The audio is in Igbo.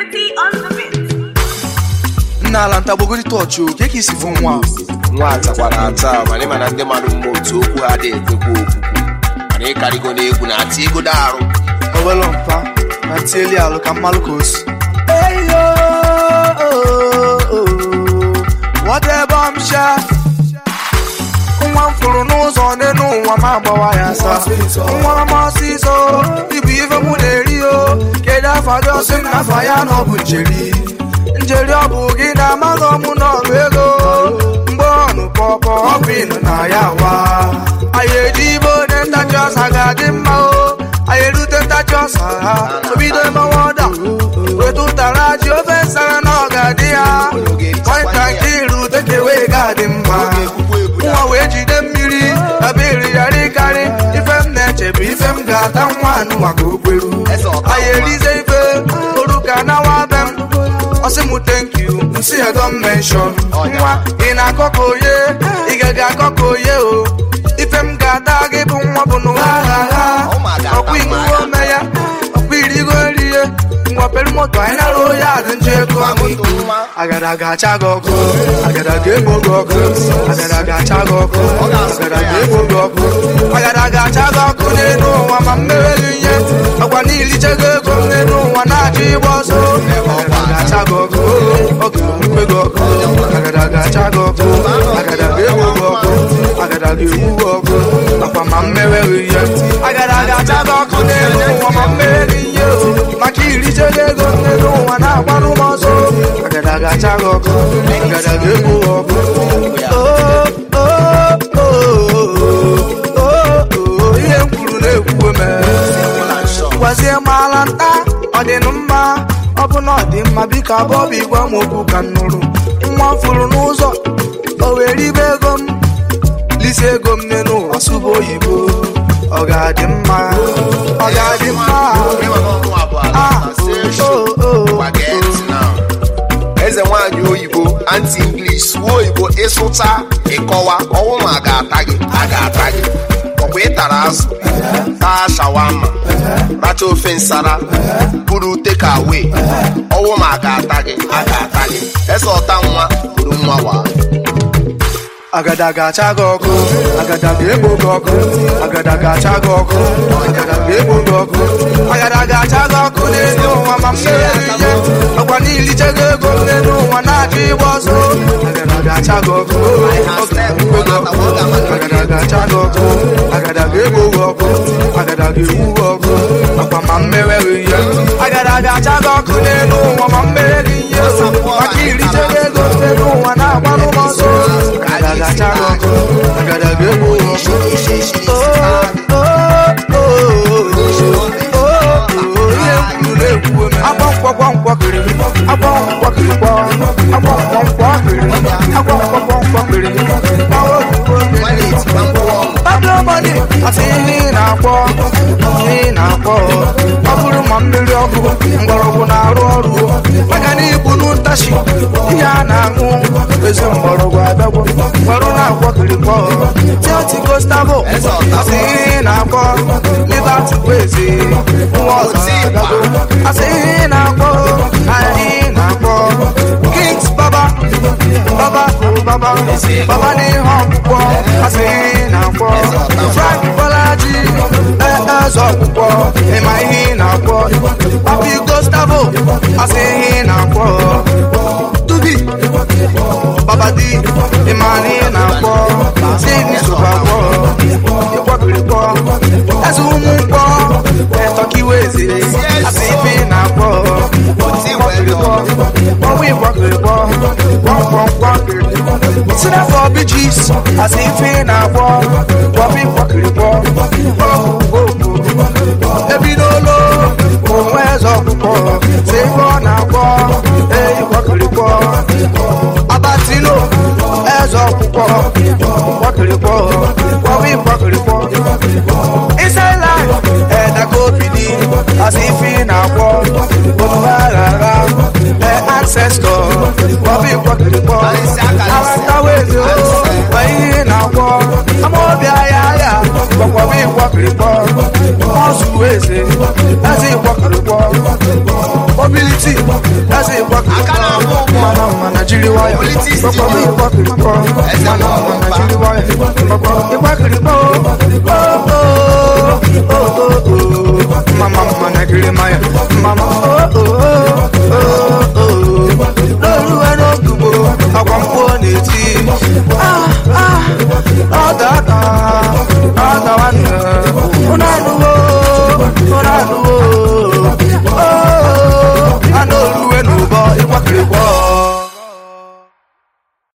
Pretty on the beat. nna ala ntagbogori tọọchị o ke ka isi fụ nwa nwa atakwara ata mana ịma na ndị mmadụ mma otu okwu ha dị ekwekwa okwukwu mana ịkarịgo n'egwu na-ati ego arụ owelo mpa na tieli alụ ka mmalụ ka o si wadebe m sha nwa m fụrụ n'ụzọ n'elu ụwa ma agbawa ya asa nwa m ọsịsọ ibu ife mụ na-eri o kedu afa gị ọsị m na afa ya na ọ bụ njeri njeri ọ bụ gị na amaghị ọmụ n'ọrụ ego mgbe ọnụ pọpọ ọbụ ịnụ na ya wa anyị eji ibe onye ntachi ọsa ga-adị mma o anyị erute ntachi ọsa ha obido emewe ọda weta ụtara ji ofe nsara na ọ ga-adị ya nwata nke irute ka ewee ga-adị mma nwa wee jide mmiri ebe iri ya rịkarị ife m na-eche bụ ife m ga-ata nwa anụ maka okweru anyị erize ife oru ka nawa be m ọsị m thank you nsi ya don mention nwa ị na-akọ ka oye ị gaghị akọ ka oye o ife m ga-ata gị bụ nwa bụ n'ụwa ha ha ọkwa iṅuwe ome ya ọkwa irigo nriye ngwa pere moto anyị nara oye adị njọ ego amụiko agada ga-acha gị ọkụ agada ga-egbo gị ọkụ agada ga-acha gị ọkụ agada ga-egbo gị ọkụ agada ga-acha gị ọkụ n'elu ụwa ma mmere gị ihe ọkwa n'ilichego ego m n'elu ụwa na-achọ ịgba ọsọ agada ga-acha gị ọkụ ọkụ mkpe gị ọkụ agada ga-acha gị ọkụ agada ga-egbo gị ọkụ agada ga-egbu gị ọkụ ọkwa ma mmere gị ihe agada ga-acha gị ọkụ n'elu ụwa ma mmere gị ihe o maka irichego ego m n'elu ụwa na-agbarụ m ọsọ agada ga-acha gị ọkụ agada ga-egbu gị ọkụ Oh, oh, oh, oh, oh, ihe m kwuru na-ekwuwe m gwazie m ala nta ọ dị nụ mma ọ bụ na ọ dị mma biko abụọ bụ igwe m okwu ka m nụrụ nwa m fụrụ n'ụzọ o were ribe ego m lisi ego m n'elu ụwa sụba oyibo ọ ga-adị mma ọ ga-adị mma ah oh oh oh eze nwaanyị oyibo anti english suo oyibo ịsụcha ịkọwa ọnwụ ma a ga-ata gị a ga-ata gị ọkwa ịtara azụ taa shawama racha ofe nsara buru teka away ọnwụ ma a ga-ata gị a ga-ata gị eze ọta nwa buru nwa wa agada ga-acha gị ọkụ agada ga-egbo gị ọkụ agada ga-acha gị ọkụ agada ga-egbo gị ọkụ agada ga-acha gị ọkụ n'elu ụwa ma mmere gị ihe ọkwa n'ilichego ego m n'elu ụwa na-achọ ịgba ọsọ agada ga-acha gị ọkụ ọkụ ga-egbo gị ọkụ agada ga-acha gị ọkụ agada ga-egbo gị ọkụ agada ga-egbu gị ọkụ ọkwa ma mmere gị ihe agada ga-acha gị ọkụ n'elu ụwa ma mmere gị ihe maka irichego ego m n'elu ụwa na-agbanụ m ọsọ agada ga-acha gị ọkụ agada ga-egbu gị ọkụ Oh, oh, oh, oh, oh, ihe m kwuru na-ekwuwe m agba nkwọkwọ nkwọkịrị agba nkwọkịrị agba nkwọnkwọ kịrị agba nkwọkwọ nkwọkịrị Pablo Money asị ihe ị na-akpọ ihe ị na-akpọ ọ bụrụ ma mmiri ọkụ mgbọrọgwụ na-arụ ọrụ maka na ibu n'ụtachi ihe a na-aṅụ ezi mgbọrọgwụ abịagwo mgbarụ na-akpọ kirikpọ tioti gostavo asị ihe ị na-akpọ liberty kwezi nwa ọzọ agago asị ihe ị na-akpọ anyị na-akpọ kings baba baba baba baba n'ihe ọkpụkpọ asị ihe ị na-akpọ frank bolaji eze ọkpụkpọ ịma ihe ị na-akpọ papi gostavo asị ihe ị na-akpọ tubi babadi ịma na ị na-akpọ sini sụbakpọ ịkwakịrịkpọ eze ụmụ mkpọ etọkiweze asị ife ị na-akpọ ịkwakịrịkpọ ọnwa ịkwakịrịkpọ kwọmkwọmkwọkịrị si n'afọ bijis asị ife ị na-akpọ kwọbụ ịkwakịrịkpọ ebidola onwe eze ọkpụkpọ si ife ọ na-akpọ eyi kwakịrịkpọ abatino eze ọkpụkpọ kwakịrịkpọ kwọbụ ịkwakịrịkpọ isela edakobidi asị ife ị na-akpọ omume aghara ee ancestor kwọbụ ịkwakịrịkpọ alantawezo kwa ihe ị na-akpọ amaobi ahịa ahịa gwakwọbụ ịkwakịrịkpọ ọzụ eze eze ịkwakịrịkpọ mobility isi eze ịgbakọ Aka na-akpọ ụgbọ. mana mana jiri nwayọ Politics dị kpọkpọ mma. ịgbakọ Eze mana na-akpọ. mana